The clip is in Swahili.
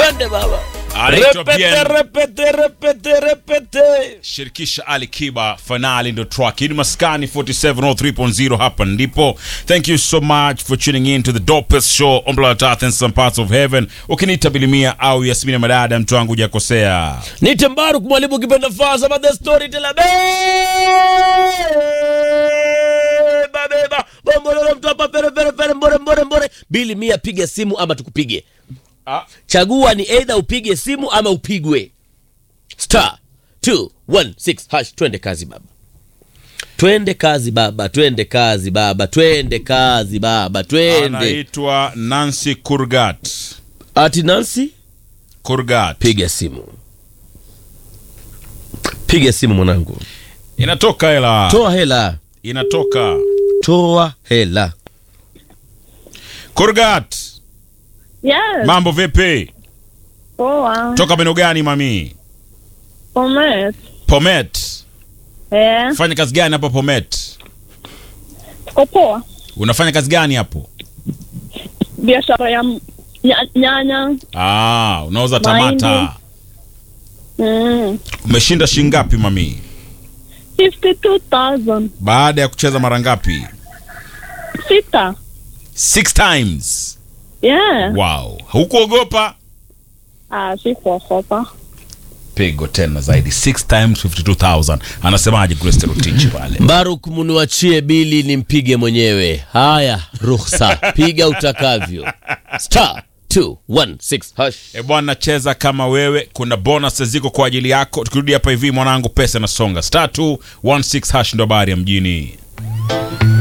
twende baba Anaitwa repete Bien. repete repete repete shirikisha Ali Kiba finali ndo track hii ni maskani 4703.0 hapa ndipo thank you so much for tuning in to the dopest show on planet earth and some parts of heaven ukiniita bilimia au yasmini madada mtu wangu hujakosea nite mbaruk mwalimu ukipenda fasa but the story tell beba beba bombololo mtu hapa pere pere pere mbore mbore mbore bili mia piga simu ama tukupige ah. chagua ni eidha upige simu ama upigwe star 216 hash twende kazi baba twende kazi baba twende kazi baba twende kazi baba twende anaitwa Nancy Kurgat ati nansi Kurgat piga simu piga simu mwanangu inatoka hela toa hela inatoka toa hela Kurgat Yes. mambo vipi Poa. toka meno gani mami Pomet. Pomet Eh. fanya kazi gani hapo Pomet Tuko poa. unafanya kazi gani hapo Biashara ya m- nya- nyanya. ah, unauza Mahindi. tamata Mm. umeshinda shingapi mami 52,000. baada ya kucheza mara ngapi Sita. six times Yeah. wow hukuogopa Ah, sikuogopa. pigo tena zaidi six times 52000 anasemaje Grace Rotich pale mbaruk muniwachie bili nimpige mwenyewe haya ruhusa piga utakavyo star 216 hash e bwana cheza kama wewe kuna bonus ziko kwa ajili yako tukirudi hapa hivi mwanangu pesa nasonga star 216 hash ndo habari ya mjini